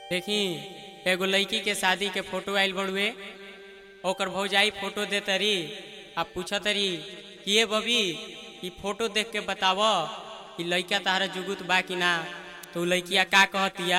देखी एगो लड़की के शादी के फोटो आइल बड़ुए ओकर भौजाई फोटो दे तरी आ पूछ तरी कि ये बबी ई फोटो देख के बताव कि लड़का तारा जुगुत बा कि ना तो उ लड़किया का कहतिया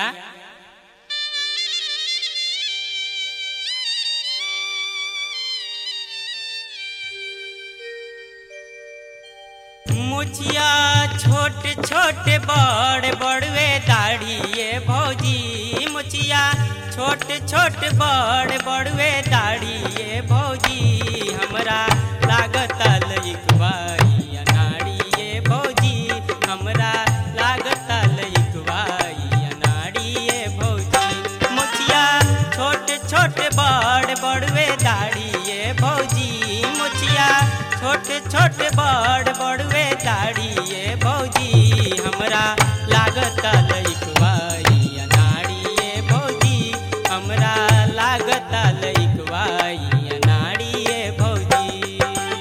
मुछिया छोट छोट बड़ बड़वे दाढ़िए भौजी मुछिया छोट छोट बड़ बड़वे दाढ़िए भौजी हमरा लागत लइकवाई अनाड़िए भौजी हमरा लागत लइकवाई अनाड़िए भौजी मुछिया छोट छोट बड़ बड़वे दाढ़िए भौजी मुछिया छोट छोट बड़ बड़वे दाढ़िए भौजी हमरा लागत लइकवाई अनाड़िए भौजी हमरा लागत लइकवाई अनाड़िए भौजी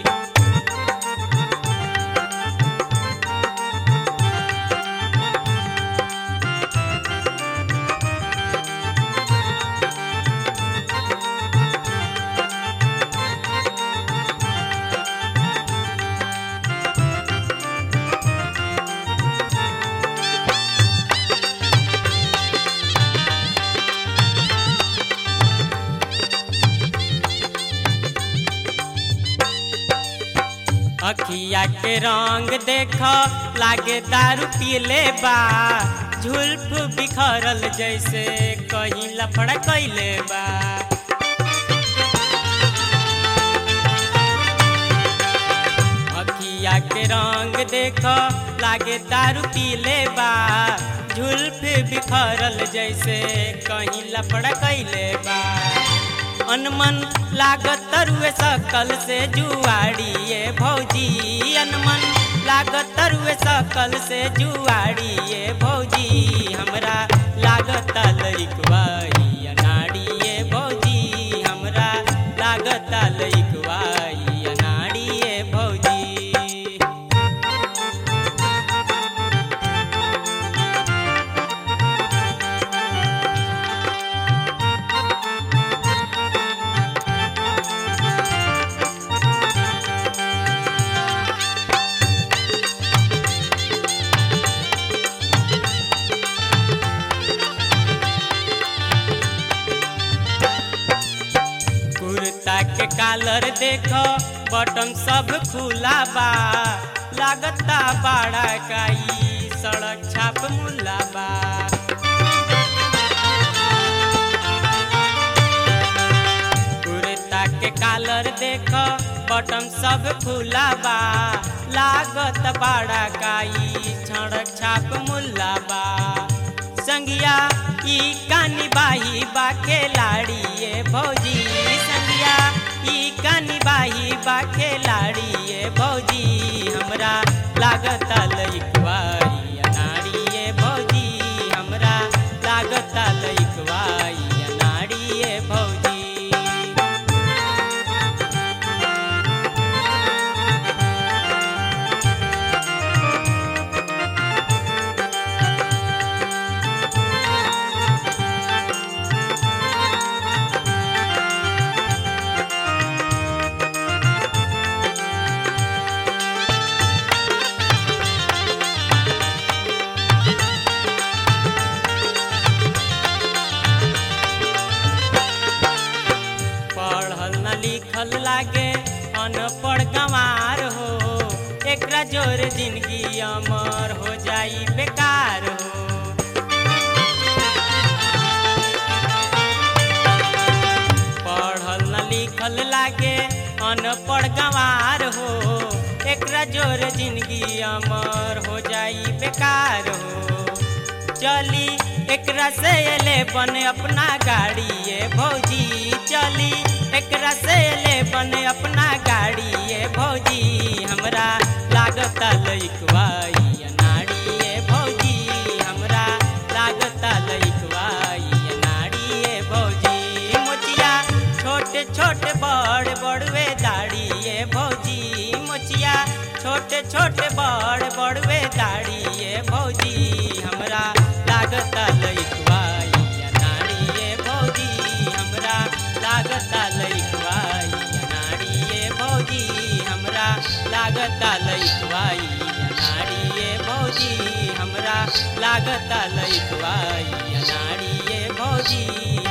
अखिया के रंग देख लागे दारू पियले बा झुल्फ बिखरल जैसे कहीं लफड़ा कैले बा अखिया के रंग देख लागे दारू पियले बा झुल्फ बिखरल जैसे कहीं लफड़ा कैले बा अनमन लागत तरुए सकल से जुआड़िए भौजी अनमन लागत तरुए सकल से जुआड़िए भौजी हमरा लागत लइकवाई अनाड़िए भौजी हमरा लागत लइकवाई अनाड़िए भौजी कुर्ता के कालर देख बटन सब खुला बा लागता बाड़ा काई सड़क छाप मुला बा कुर्ता के कालर देख बटन सब खुला बा लागत बाड़ा काई सड़क छाप मुला बा संगिया ई कानी बाही बा खिलाड़िए भौजी संगिया ई कानी बाही बा खिलाड़िए भौजी हमरा लागत लइकवाई अनाड़िए भौजी हमरा लागत लइकवाई अनाड़िए भौजी पढ़ल न लिखल लागे अनपढ़ गंवार हो एकरा जोर जिंदगी अमर हो जाई बेकार हो पढ़ल न लिखल लागे अनपढ़ गंवार हो एकरा जोर जिंदगी अमर हो जाई बेकार हो चली एकरा से ले बन अपना गाड़ी ये भौजी चली एकरा से ले बन अपना गाड़ी ये भौजी हमरा लागत लइकवाई अनाड़ी ये भौजी हमरा लागत लइकवाई अनाड़ी ये भौजी मोचिया छोटे छोटे बड़ बड़वे दाढ़ी ये भौजी मोचिया छोटे छोटे बड़ बड़वे दाढ़ी ये भौजी हमरा लागत लइकवाई अनाड़ी लागता लइकवाई अनाड़िए भौजी हमरा लागता लइकवाई अनाड़िए भौजी